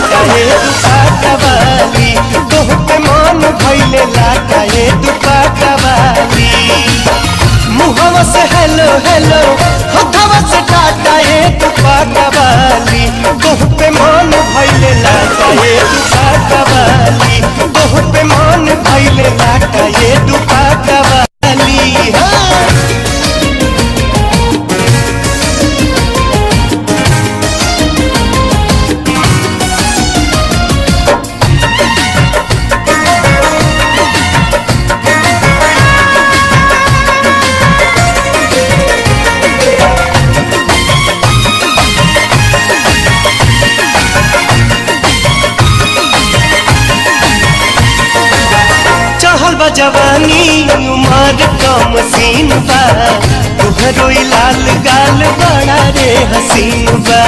लाटा ए दुपाटा वाली तोह पे मन भइले लाटा ए दुपाटा वाली मुहवा से हेलो हेलो हथवा से टाटा ए दुपाटा वाली तोह पे मन भइले लाटा ए दुपाटा वाली तोह पे मन भइले लाटा ए दुपाटा वाली हाँ चहल बा जवानी उमर कम सीन बा तुहरो ई लाल गाल बड़ा रे हसीन बा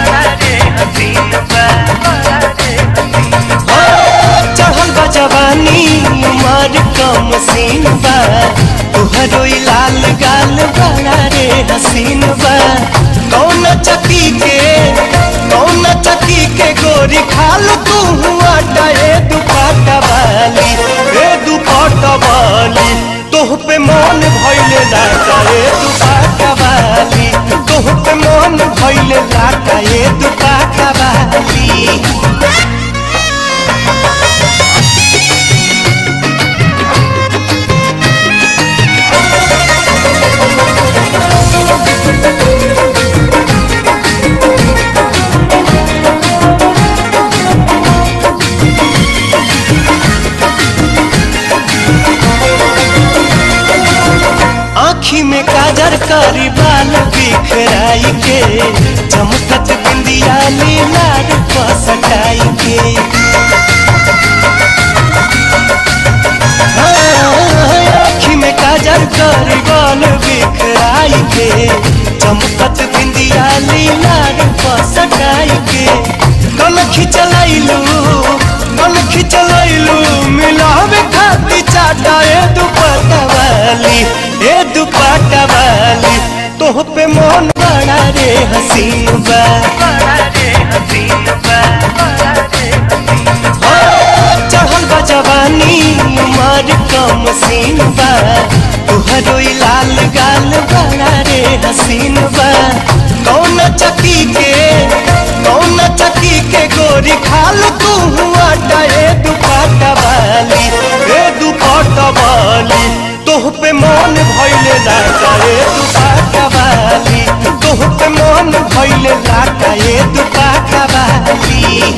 हो, चहल बा जवानी उमर कम सीन बा तुहरो ई लाल गाल बड़ा रे हसीन बा कौन चकी के कौन चकी के गोरी खाल तू हुआ ए दुपाटा वाली ए दुपाटा वाली तोह पे मन भइले लाटा ए दुपाटा वाली तोह पे मन भइले लाटा ए दुपाटा वाली आँखी में काजर करी बाल बिखराई के चमकत बिंदिया लीलार पसटाई के हाँ, आँखी में काजर करी बाल बिखराई के चमकत बिंदिया लीलार पसटाई के कल खिंचलैलू कल खिंचलैलू मिलावे खाती चाटा ए दुपट्टा वाली ए दुपट्टा वाली तोह पे मन बड़ा रे हसीन बा हो, चढ़ल बा जवानी उमर कम सीन बा तुहरो ई लाल गाल बड़ा रे हसीन बा कौन चकी के कौन चकी के गोरी खाल तू हुआ ए दुपट्टा वाली ए दुपट्टा वाली तोह पे मन भइले लाटा ए दुपट्टा वाली तोह पे मन भइले लाटा ए दुपट्टा वाली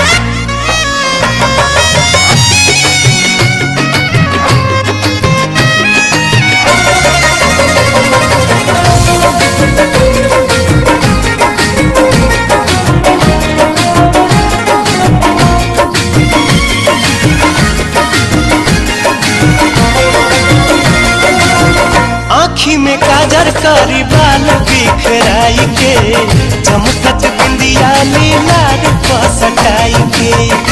आँखी में काजर करी बाल बिखराई के चमकत बिंदिया लीलार पसटाई के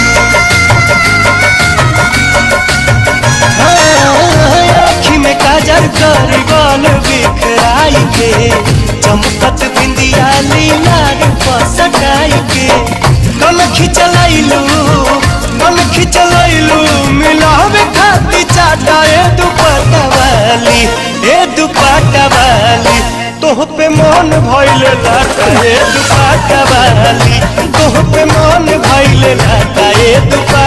हाँ, आँखी में काजर करी बाल बिखराई के चमकत बिंदिया लीलार पसटाई के कल खिंचलैलू कल खिंचलैलू मिलावे खाती चाटा ए दुपट्टा वाली ए दुपट्टा वाली तोह पे मन भइले लाटा ए दुपट्टा वाली तोह पे मन भइले लाटा ए दुपट्टा